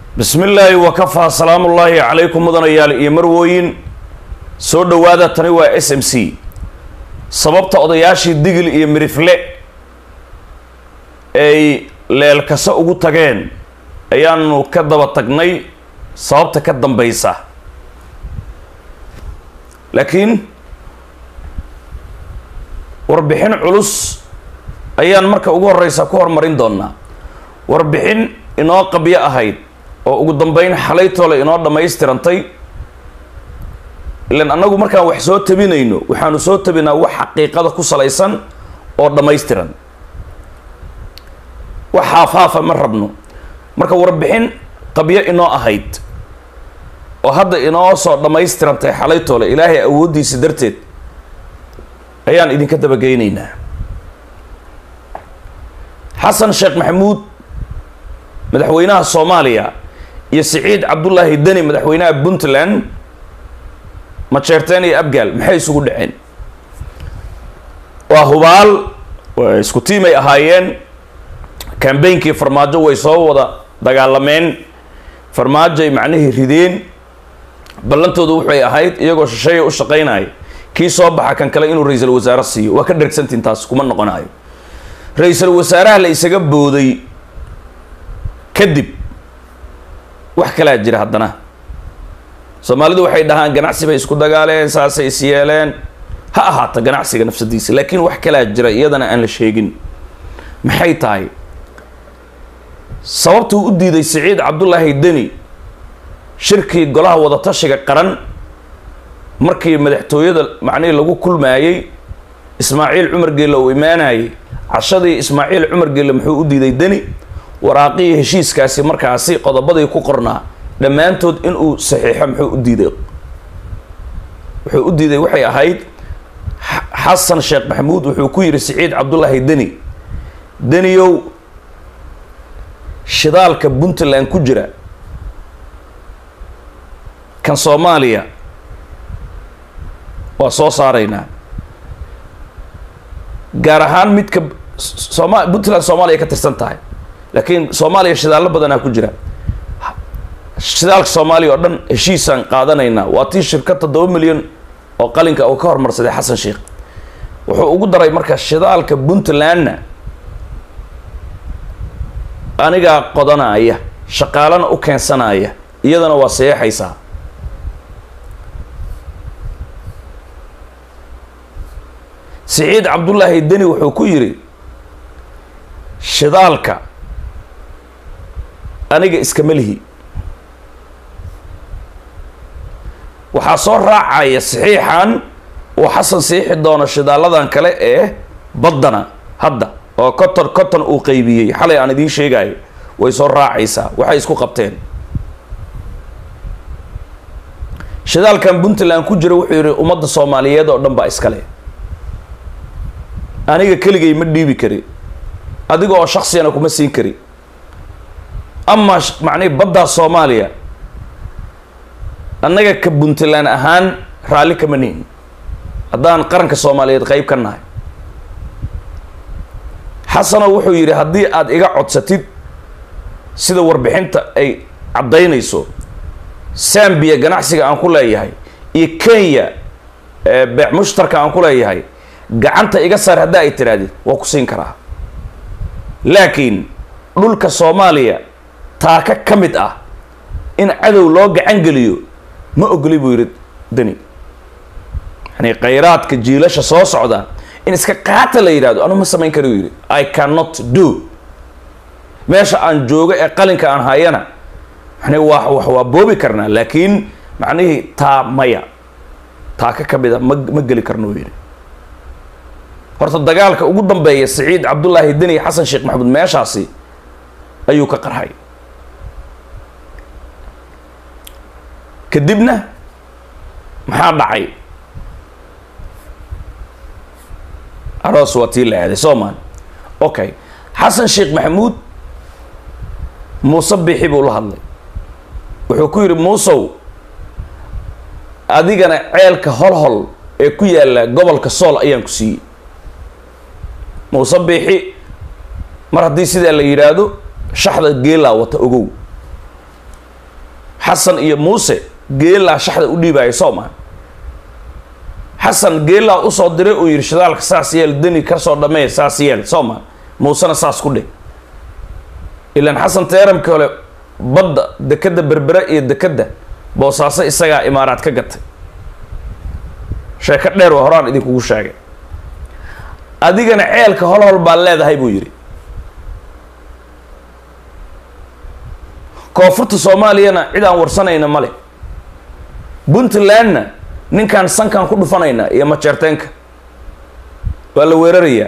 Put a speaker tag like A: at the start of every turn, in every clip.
A: bismi illaahi wakafaa salaamu ullaahi calaykum mudanayaal iyo marwooyin soo dhowaada tani waa s m c sababta odayaashii digil iyo mirifle ay leelkase ugu tageen ayaanu ka daba tagnay sababta ka dambaysa laakiin warbixin culus ayaan marka ugu horeysa ku horumarin doonaa warbixin inoo qabyo ahayd oo ugu dambeyn xalaytoole inoo dhammaystirantay ilan annagu markaan wax soo tabinayno waxaanu soo tabinaa wax xaqiiqada ku salaysan oo dhammaystiran wax haafhaafa ma rabno marka warbixin qabyo inoo ahayd oo hadda inoo soo dhammaystirantay xalaytoole ilaahay awooddiisa darteed ayaan idinka dabageynaynaa xasan sheekh maxamuud madaxweynaha soomaaliya iyo siciid cabdullaahi deni madaxweynaha puntland majeerteen iyo abgaal maxay isugu dhaceen waa hubaal isku tiimay ahaayeen cambainkii farmaajo way soo wada dagaalameen farmaajoay macnihii rideen ballantoodu waxay ahayd iyagoo shisheeya u shaqaynaya kii soo baxa kan kale inuu ra-iisul wasaare siiyo waa ka dhergsantiin taas kuma noqonayo ra-iisul wasaaraha la isaga booday kadib wax kalaa jira haddana soomaalidu waxay dhahaan ganacsi bay isku dagaaleen saasay is yeeleen ha ahaata ganacsiga nafsadiisa laakiin wax kalaa jira iyadana aan la sheegin maxay tahay sababtuu u diiday siciid cabdullaahi deni shirkii golaha wadatashiga qaran markii madaxtooyada macnihii lagu kulmaayey ismaaciil cumar geelle uu imaanayay cashadii ismaaciil cumar geelle muxuu u diiday deni waraaqihii heshiiskaasi markaasi qodobadii ku qornaa dhammaantood inuu saxiixo muxuu u diiday wuxuu u diiday waxay ahayd xasan sheekh maxamuud wuxuu ku yidhi siciid cabdullaahi deni deniyow shidaalka puntland ku jira kan soomaaliya waa soo saaraynaa gaar ahaan midka sooma puntland soomaaliya ka tirsan tahay laakiin soomaaliya shidaallo badanaa ku jira shidaalka soomaaliya oo dhan heshiisaan qaadanaynaa waa tii shirkad toddoba milyan oo qalinka uu ka hormarsaday xasan sheekh wuxuu ugu daray marka shidaalka puntlandna anigaa qodanaya shaqaalana u keensanaya iyadana waa seexaysaa siciid cabdullaahi deni wuxuu ku yidhi shidaalka aniga iskama lihi waxaa soo raacaya saxiixan uu xasan siixi doono shidaaladan kale ee baddana hadda oo coton coton uu qeybiyey xalay aan idiin sheegayo way soo raacaysaa waxay isku qabteen shidaalkan puntland ku jira wuxuu yidhi ummadda soomaaliyeed oo dhan baa iskale aniga keligay ma dhiibi kari adiga oo shaksiyana kuma siin kari amaa macnihi baddaa soomaaliya annaga ka puntland ahaan raalli kama nihin haddaan qaranka soomaaliyeed qeyb ka nahay xasano wuxuu yidhi haddii aada iga codsatid sida warbixinta ay caddaynayso sambiya ganacsiga aan ku leeyahay iyo kenya beec mushtarka aan ku leeyahay gacanta iga saar haddaa ay tirahdid waa ku siin karaa laakiin dhulka soomaaliya taaka ka mid ah in cadow loo gacan geliyo ma ogoli buu yidhi deni yani khayraadka jiilasha soo socda in iska qaata la yidhahdo anu ma samayn kari u yidhi i cannot do meesha aan joogo ee qalinka aan hayana yani waa wax waa boobi karnaa laakiin macnihii taa maya taaka ka mid a ma ma geli karno u yidhi horta dagaalka ugu dambeeya siciid cabdullaahi deni xasan sheekh maxamuud meeshaasi ayuu ka qarhay kadibna maxaa dhacay aroos waa tii la aaday soomaali okay xasan sheekh maxamuud muuse bixi buu la hadlay wuxuu ku yidhi muusow adigana ceelka holhol ee ku yaalla gobolka sool ayaan ku siiyey muuse bixi mar haddii sidaa la yidhaahdo shaxda geelaa wata ogow xasan iyo muuse geelaa shaxda u dhiibaya soo maa xasan geelaa usoo diray uu yidhi shidaalka saas yeel deni kasoo dhamee saas yeel soo maa muusena saas ku dheh ilaan xasan teeramka hole badda dekadda berbere iyo dekadda boosaaso isagaa imaaraad ka gatay sheeko dheer waa horaan idinkugu sheegay adigana ceelka hol hol baad leedahay buu yidhi koonfurta soomaaliyana cid aan warsanayna male puntlandna ninkaan sankaan ku dhufanayna iyo majeerteenka waa la weerarayaa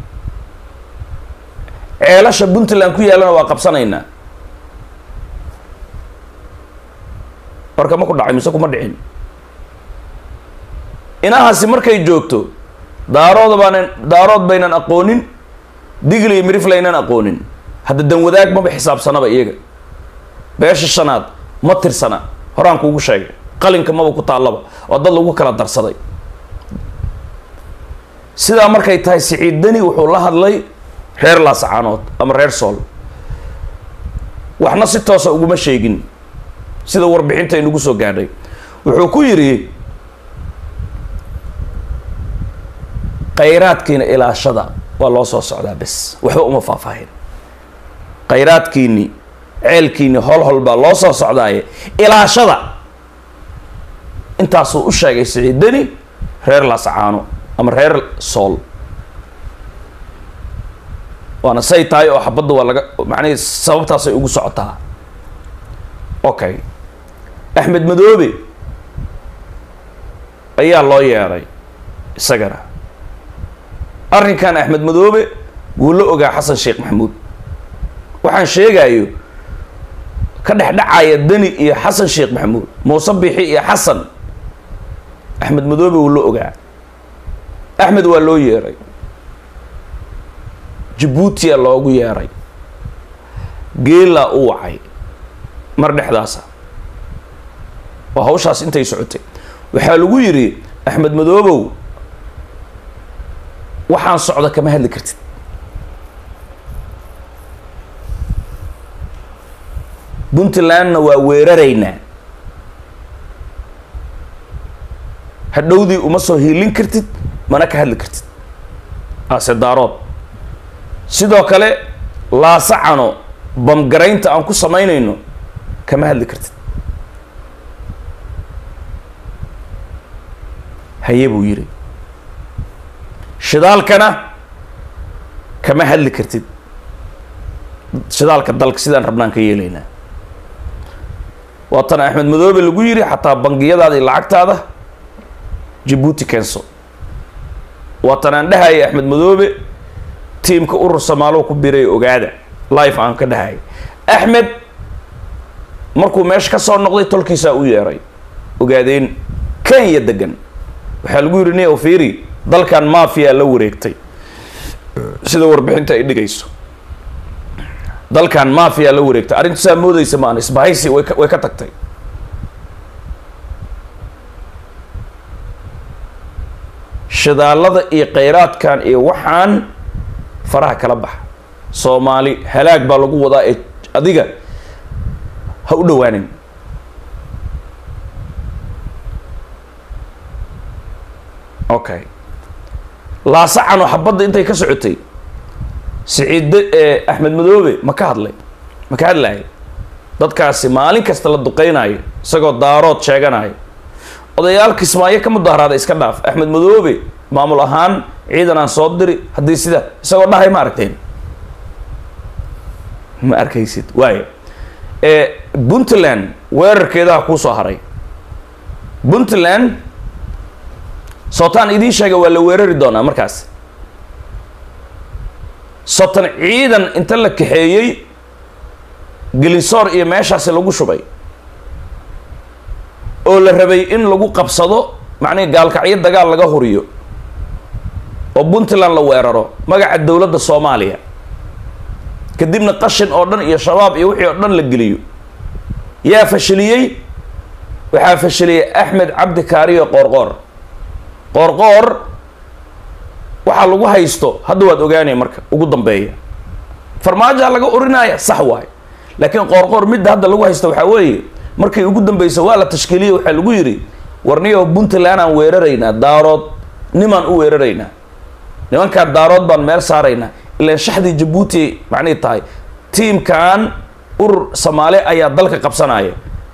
A: ceelasha puntland ku yaallana waa qabsanaynaa warka ma ku dhacay mise kuma dhicin inahaasi markay joogto daarooda baanan daarood baynan aqoonin digli iyo miriflaynan aqoonin hadda danwadaag maba xisaabsanaba iyaga beesha shanaad ma tirsana horaan kuugu sheegay qalinka maba ku taallaba oo dad lagu kala darsaday sidaa markay tahay siciid deni wuxuu la hadlay reer laasacaanood ama reer sool waxna si toosa uguma sheegin sida warbixinta inugu soo gaadhay wuxuu ku yidhi khayraadkiina ilaashada waa loo soo socdaa bes waxba uma faahfaahin khayraadkiini ceelkiini hol hol baa loo soo socdaaye ilaashada intaasuu u sheegay siciid deni reer laasacaano ama reer sool waana say tahay oo xabadda waa laga macnihii sababtaasay ugu socotaa okay axmed madoobe ayaa loo yeeray isagana arrinkan axmed madoobe wuu la ogaa xasan sheekh maxamuud waxaan sheegayo ka dhexdhacaya deni iyo xasan sheekh maxamuud muuse bixi iyo xasan axmed madoobe wuu la ogaa axmed waa loo yeeray jabuutiya loogu yeeray geelaa u wacay mar dhexdaasa waa hawshaas intay socotay waxaa lagu yidhi axmed madoobow waxaan socda kama hadli kartid puntlandna waa weeraraynaa hadhowdii uma soo hiilin kartid mana ka hadli kartid ase daarood sidoo kale laasacano bamgaraynta aan ku samaynayno kama hadli kartid haye buu yidhi shidaalkana kama hadli kartid shidaalka dalka sidaan rabnaan ka yeelaynaa waatana axmed madoobe lagu yidhi xataa bangiyadaada iyo lacagtaada jabuuti keenso waatan aan dhahaya axmed madoobe tiimka urur samaalow ku biray ogaada life aan ka dhahaya axmed markuu meesha ka soo noqday tolkiisaa u yeeray ogaadeen kenya degan waxaa lagu yidhi ni ofiri dalkan mafia la wareegtay sida warbixinta ay dhigayso dalkan mafia la wareegtay arrintu saa moodeysa maan isbahaysi way ka way ka tagtay shidaalada iyo khayraadkan iyo waxaan faraha kala baxa soomaali halaag baa lagu wadaa ee adiga ha u dhawaanin okay laasacano xabadda intay ka socotay siciid axmed madoobe ma ka hadlay ma ka hadlayo dadkaasi maalin kasta la duqeynayo isagoo daarood sheeganayo odayaal kismaayo ka mudaaharaada iska dhaaf axmed madoobe maamul ahaan ciidan aan soo diri haddii sida isagoo dhahay ma aragteen ma arkaysid waayo puntland weerarkeedaha kuu soo haray puntland sotaan idiin sheega waa la weerari doonaa markaas sotan ciidan inta la kaxeeyey gelinsoor iyo meeshaasi lagu shubay oo la rabay in lagu qabsado macnihi gaalkacyo dagaal laga huriyo oo puntland la weeraro magaca dowladda soomaaliya kadibna qashin oo dhan iyo shabaab iyo wixii oo dhan la geliyo yaa fashiliyey waxaa fashiliyey axmed cabdi kaariyo qoorqoor qoorqoor waxaa lagu haysto hadda waad ogaanaya marka ugu dambeeya farmaajoha laga orinaya sax waayo laakiin qoorqoor midda hadda lagu haysto waxaa weeye markii ugu dambeysa waa la tashkiiliyey waxaa lagu yidhi warniyo puntland aan weeraraynaa daarood nimaan u weeraraynaa nimankaa daarood baan meel saaraynaa ilaan shaxdii jabuuti macnihi tahay tiimkan urur soomaali ayaa dalka qabsanaya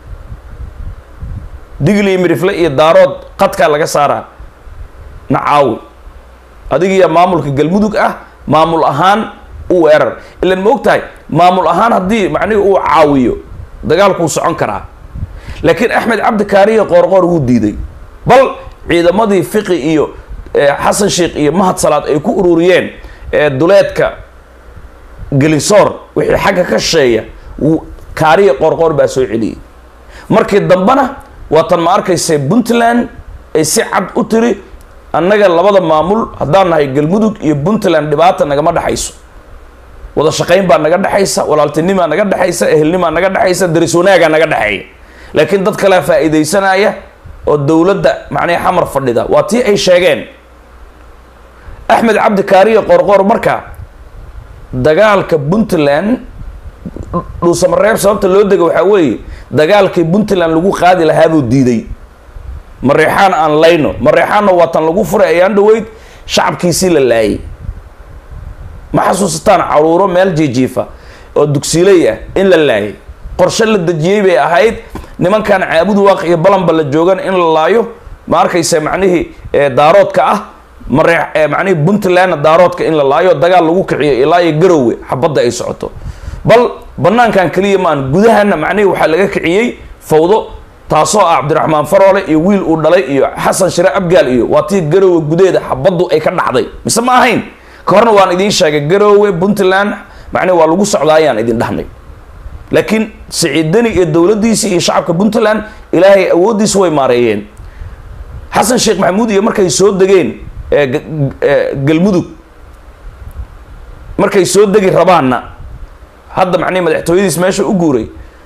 A: digli mirifle iyo daarood qadkaa laga saaraa nacaawi adigiya maamulka galmudug ah maamul ahaan u weerar ilan ma og tahay maamul ahaan haddii macnihi uu caawiyo dagaalkuu socon karaa laakiin axmed cabdi kaariya qoorqoor wuu diiday bal ciidamadii fiqi iyo xasan sheikh iyo mahad salaad ay ku ururiyeen duleedka gelisoor wixii xagga ka shisheeya kaariya qoorqoor baa soo celiyey markii dambena waatan ma arkaysa puntland ay si cad u tiri annaga labada maamul haddaan nahay galmudug iyo puntland dhibaata nagama dhexayso wada shaqayn baa naga dhexaysa walaaltinimaa naga dhexaysa ehelnimaa naga dhexaysa daris wanaagaa naga dhexeeya laakiin dad kalea faa-iideysanaya oo dowladda macnihi xamar fadhida waa tii ay sheegeen axmed cabdi kaariya qoorqoor marka dagaalka puntland dhuusamareeb sababta loo dega waxaa weeye dagaalkii puntland lagu qaadi lahaabuu diiday mareexaan aan layno mareexaanna waatan lagu furay ayaan dhaweyd shacabkiisii la laayay ma xasuusataan caruuro meel jiijiifa oo dugsiiley ah in la laayay qorshe la dejiyey bay ahayd nimankan caabud waaq iyo balanba la joogan in la laayo ma arkaysa macnihii daaroodka ah maree macnihii puntlandna daaroodka in la laayo dagaal lagu kiciyo ilaa iyo garowe xabadda ay socoto bal banaankan keliya maan gudahana macnihii waxaa laga kiciyey fawdo taasoo ah cabdiraxmaan faroole iyo wiil uu dhalay iyo xasan shire abgaal iyo waa tii garowe gudaheeda xabaddu ay ka dhacday mise ma ahayn ka horna waan idiin sheegay garowe puntland macnihi waa lagu socdaa ayaan idin dhahnay laakiin siciidani iyo dowladdiisii iyo shacabka puntland ilaahay awooddiisa way maareeyeen xasan sheekh maxamuud iyo markay soo degeen galmudug markay soo degi rabaanna hadda macnihi madaxtooyadiis meesha u guuray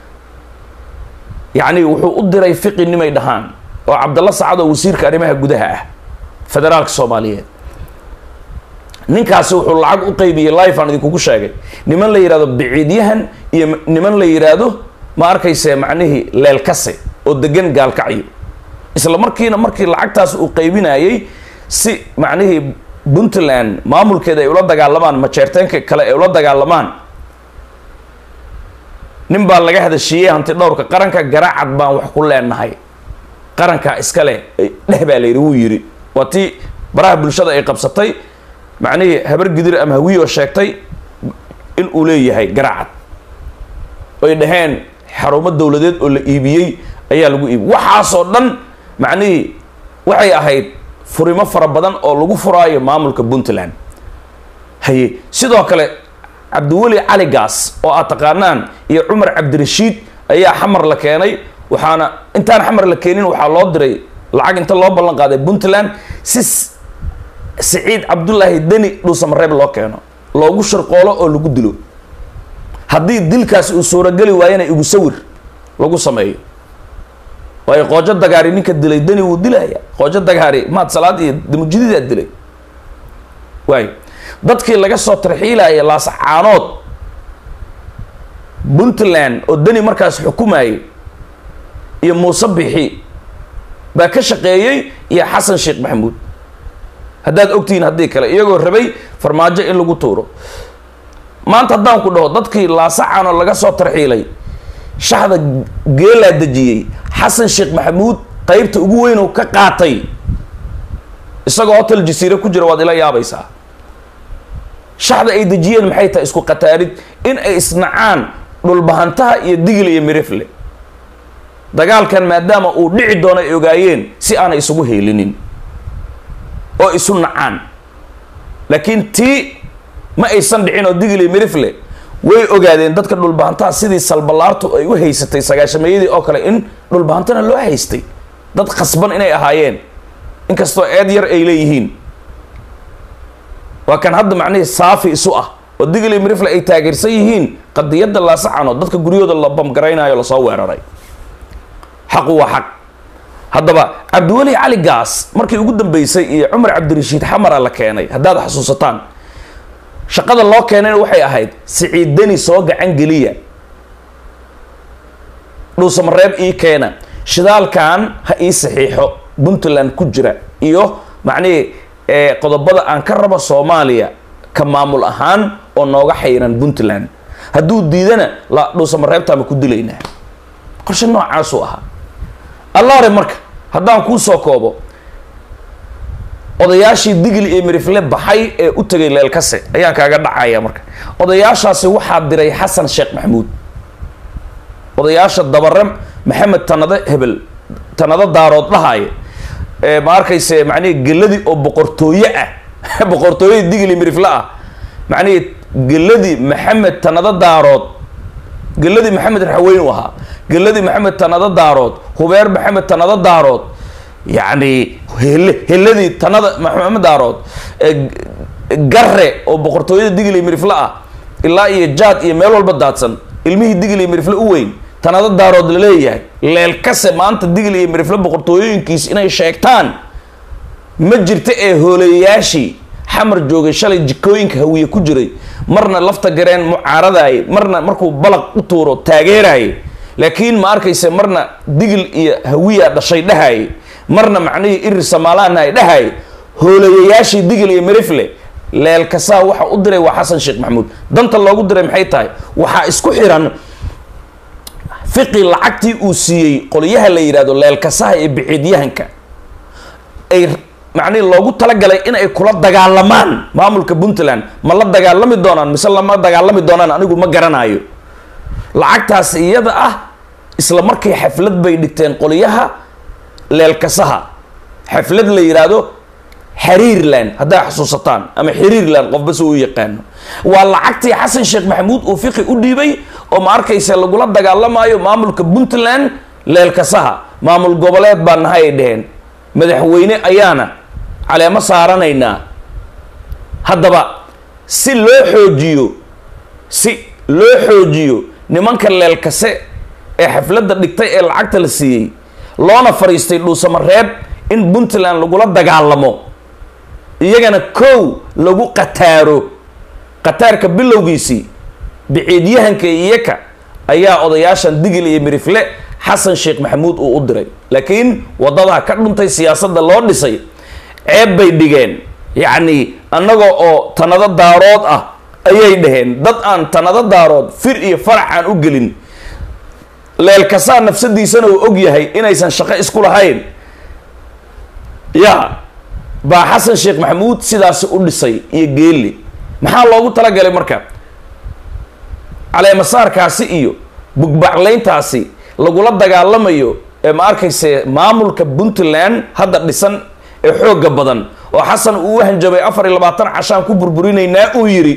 A: yacni wuxuu u diray fiqi nimay dhahaan oo cabdalla sacad oo wasiirka arrimaha gudaha ah federaalka soomaaliyeed ninkaasi wuxuu lacag u qaybiyey life aan idinkugu sheegay niman la yidhahdo biciidyahan iyo niman la yidhaahdo ma arkayse macnihii leelkase oo degan gaalkacyo isla markiina markii lacagtaas uu qaybinayey si macnihii puntland maamulkeeda ay ula dagaalamaan majeerteenka kale ay ula dagaalamaan nin baa laga hadashiiyey hanti dhowrka qaranka garaacad baan wax ku leenahay qarankaa iska leh dheh baa la yidhi wuu yidhi waa tii baraha bulshada ay qabsatay macnihii habar gidir ama hawiyo sheegtay in uu leeyahay garaacad ay dhaheen xarumo dowladeed oo la iibiyey ayaa lagu iibiyey waxaasoo dhan macnihii waxay ahayd furimo fara badan oo lagu furaayo maamulka puntland haye sidoo kale cabdiweli cali gaas oo aad taqaanaan iyo cumar cabdirashiid ayaa xamar la keenay waxaana intaan xamar la keenin waxaa loo diray lacag inta loo ballan qaaday puntland si siciid cabdullaahi deni dhuusamareeb loo keeno loogu shirqoolo oo lagu dilo haddii dilkaas uu suurageli waayana igu sawir lagu sameeyo waayo qoojo dagaari ninka dilay deni wuu dilaya qoojo dagaari maad salaad iyo damujididaa dilay waayo dadkii laga soo tarxiilaya laascaanood puntland oo deni markaas xukumayay iyo muuse bixi baa ka shaqeeyey iyo xasan sheekh maxamuud haddaad ogtihiin haddii kale iyagoo rabay farmaajo in lagu tuuro maanta haddaan ku dhaho dadkii laasacaanoo laga soo tarxiilay shaxda geelaa dejiyey xasan sheekh maxamuud qeybta ugu weyn oo ka qaatay isagoo hotel jasiire ku jira waad ila yaabaysaa shaxda ay dejiyeen maxay tahay isku qataarid in ay isnacaan dhulbahantaha iyo digil iyo mirifle dagaalkan maadaama uu dhici doono ay ogaayeen si aanay isugu heelinin oo isu nacaan laakiin tii ma aysan dhicin oo digil iyo mirifle way ogaadeen dadka dhulbahantaha sidii salbalaartu ay u haysatay sagaashameeyadii oo kale in dhulbahantana loo haystay dad khasban inay ahaayeen inkastoo eed yar ay leeyihiin waa kan hadda macnihii saafi isu ah oo digli mirifle ay taageersan yihiin qadiyadda laasacan oo dadka guryahooda la bamgaraynayo lasoo weeraray xaqu waa xaq haddaba cabdiweli cali gaas markii ugu dambeysay iyo cumar cabdirashiid xamara la keenay haddaad xasuusataan shaqada loo keenayna waxay ahayd siciid deni soo gacan geliya dhuusamareeb ii keena shidaalkan ha ii saxiixo puntland ku jira iyo macnihii qodobada aan ka rabo soomaaliya ka maamul ahaan oo nooga xayiran puntland hadduu diidana la dhuusamareebtaama ku dilaynaa qorshe noocaasuu ahaa allaare marka haddaan kuu soo koobo odayaashii digli iyo mirifle baxay ee u tegay leelkase ayaan kaaga dhacaya marka odayaashaasi waxaa diray xasan sheekh maxamuud odayaasha dabare maxamed tanade hebel tanado daarood dhahaye ma arkayse macnihi geladii oo boqortooye ah boqortooyadii digli mirifle ah macnihi geladii maxamed tanado daarood geladii maxamed raxweyn u ahaa geladii maxamed tanado daarood hubeer maxamed tanado daarood yacni hele heladii tanada maxamed daarood garre oo boqortooyada digli mirifle ah ilaa iyo jaad iyo meel walba daadsan ilmihii digli mirifle u weyn tanado daarood la leeyahay leelkase maanta digli iyo mirifle boqortooyooyinkiis inay sheegtaan ma jirta ee hooleyayaashii xamar joogay shalay jikooyinka hawiye ku jiray marna lafta gareen mucaaradaayay marna markuu balaq u tuuro taageeraayay laakiin ma arkayse marna digil iyo hawiya dhashay dhahaayay marna macnihii irir samaalaana ay dhahaayay hooleyayaashii digil iyo mirifle leelkasaa waxa u diray waa xasan sheekh maxamuud danta loogu diray maxay tahay waxaa isku xiran fiqi lacagtii uu siiyey qolyaha la yidhahdo leelkasaha ee biciidyahanka ay macnihi loogu talagalay in ay kula dagaalamaan maamulka puntland ma la dagaalami doonaan mise lama dagaalami doonaan anigu ma garanayo lacagtaas iyada ah isla markay xaflad bay dhigteen qolyaha leelkasaha xaflad la yidhaahdo xiriirland hadday xasuusataan ama xiriirland qofba si u yaqaano waa lacagtii xasan sheekh maxamuud uu fiqi u dhiibay oo ma arkaysa lagula dagaalamayo maamulka puntland leelkasaha maamul goboleed baa nahay ay dheheen madaxweyne ayaana caleemo saaranaynaa haddaba si loo xoojiyo si loo xoojiyo nimanka leelkase ee xafladda dhigtay ee lacagta la siiyey loona fadhiistay dhuusamareeb in puntland lagula dagaalamo iyagana kow lagu qataaro qataarka bilowgiisii biciidyahanka iyaka ayaa odayaashan digil iyo mirifle xasan sheekh maxamuud uu u diray laakiin waddadaa ka dhuntay siyaasadda loo dhisay ceeb bay dhigeen yacni annaga oo tanado daarood ah ayay dhaheen dad aan tanado daarood fir iyo farax aan u gelin leelkasaa nafsadiisana uu og yahay inaysan shaqo isku lahayn ya baa xasan sheekh maxamuud sidaasi u dhisay iyo geeli maxaa loogu talagalay marka caleemasaarkaasi iyo bugbaclayntaasi lagula dagaalamayo ee ma arkayse maamulka puntland hadda dhisan ee xoogga badan oo xasan uu u hanjabay afar iyo labaatan cashaan ku burburinaynaa uu yidhi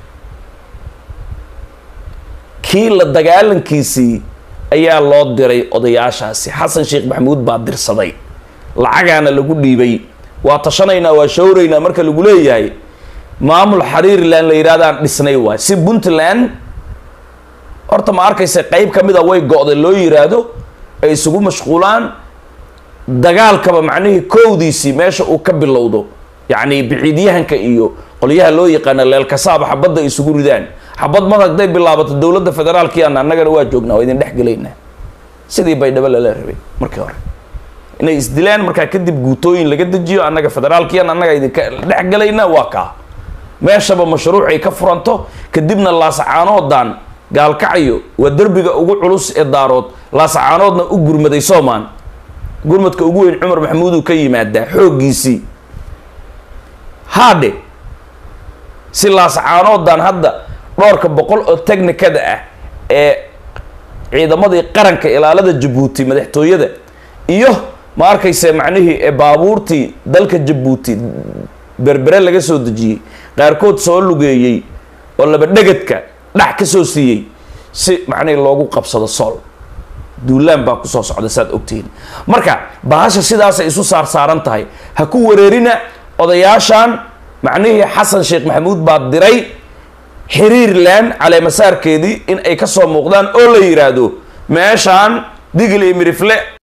A: kii la dagaalankiisii ayaa loo diray odayaashaasi xasan sheekh maxamuud baa dirsaday lacagaana lagu dhiibay waa tashanaynaa waa shawraynaa marka lagu leeyahay maamul xariirland la yidhahdaan dhisnay waay si puntland horta ma arkaysa qeyb ka mid a way go-day loo yiraahdo ay isugu mashquulaan dagaalkaba macnihii kowdiisii meesha uu ka bilowdo yacni biciidyahanka iyo qolyaha loo yaqaana leelkasaaba xabadda ay isugu ridaan xabad mar hadday bilaabato dowladda federaalkiana annagana waa joognaa waa idin dhex gelaynaa sidii baydhabo lala rabay markii hore inay isdilaan markaa kadib guutooyin laga dejiyo annaga federaalkiyan annaga idinka dhex gelaynaa waa kaa meeshaba mashruucay ka furanto kadibna laasacaanoodaan gaalkacyo waa derbiga ugu culus ee daarood laasacaanoodna u gurmaday soomaan gurmadka ugu weyn cumar maxamuuduu ka yimaadaa xooggiisii haadhe si laasacaanoodaan hadda dhowrka boqol oo technikada ah ee ciidamadii qaranka ilaalada jabuuti madaxtooyada iyo ma arkayse macnihii ee baabuurtii dalka jabuuti berbere laga soo dejiyey qaarkood soo lugeeyey oo laba dhegadka dhax ka soo siiyey si macnihii loogu qabsado sool duulaan baa kusoo socda saad ogtihiin marka bahasha sidaasay isu saar saaran tahay ha ku wareerina odayaashan macnihii xasan sheekh maxamuud baa diray xiriirland caleemasaarkeedii in ay ka soo muuqdaan oo la yidhaahdo meeshaan digli mirifle